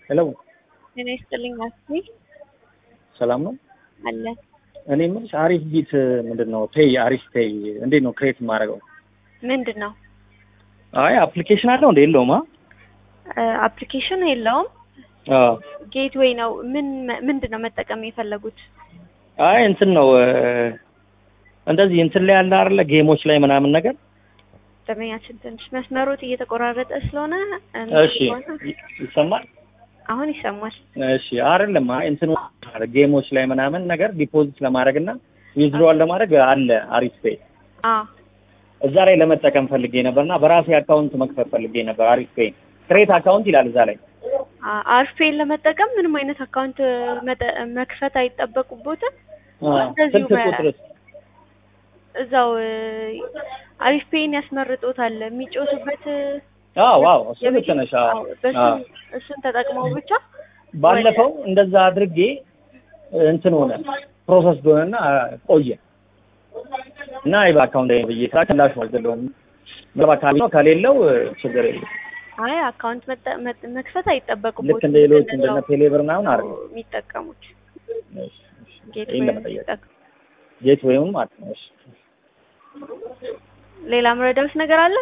ሄሎ ጤና ይስጥልኝ አስቴ ሰላም ነው። አለ እኔ የምልሽ አሪፍ ቢት ምንድን ነው ፔይ አሪፍ ፔይ እንዴት ነው ክሬት የማደርገው? ምንድን ነው አይ አፕሊኬሽን አለው እንደ የለውም? አፕሊኬሽን የለውም አዎ ጌትዌይ ነው ምን ምንድን ነው መጠቀም የፈለጉት አይ እንትን ነው እንደዚህ እንትን ላይ ያለ አይደለ ጌሞች ላይ ምናምን ነገር ደመኛችን ትንሽ መስመሮት እየተቆራረጠ ስለሆነ እሺ ይሰማል አሁን ይሰማል እሺ አይደለም አይ እንትን ጌሞች ላይ ምናምን ነገር ዲፖዚት ለማድረግ እና ዊዝድሮዋል ለማድረግ አለ አሪፍ ፔይ አዎ እዛ ላይ ለመጠቀም ፈልጌ ነበርና በራሴ አካውንት መክፈት ፈልጌ ነበር አሪፍ ፔይ ክሬት አካውንት ይላል እዛ ላይ አርፌን ለመጠቀም ምንም አይነት አካውንት መጠ- መክፈት አይጠበቁቦትም እንደዚሁ ስልክ በ- ቁጥርስ እዛው አሪፍ ፔይን ያስመርጦታል የሚጮቱበት አዎ አዎ እሱ ልክ ነሽ አዎ አዎ፣ በሱ አዎ። እሱን ተጠቅመው ብቻ ባለፈው እንደዛ አድርጌ እንትን ሆነ ፕሮሰስ ሆነና ቆየ እና አይ በአካውንት ላይ ብዬ ስራ ከላሽ አልገለውም በአካል ነው ከሌለው ችግር የለም አይ አካውንት መጠ- መጥ- መክፈት አይጠበቁቦትም ልክ እንደ ሌሎች እንደዛው እንደነ ቴሌብር ምናምን አድርገ የሚጠቀሙት ጌት ይሄን ለመጠየቅ ጌት ወይም ማለት ነው እሺ ሌላ መረዳት ነገር አለ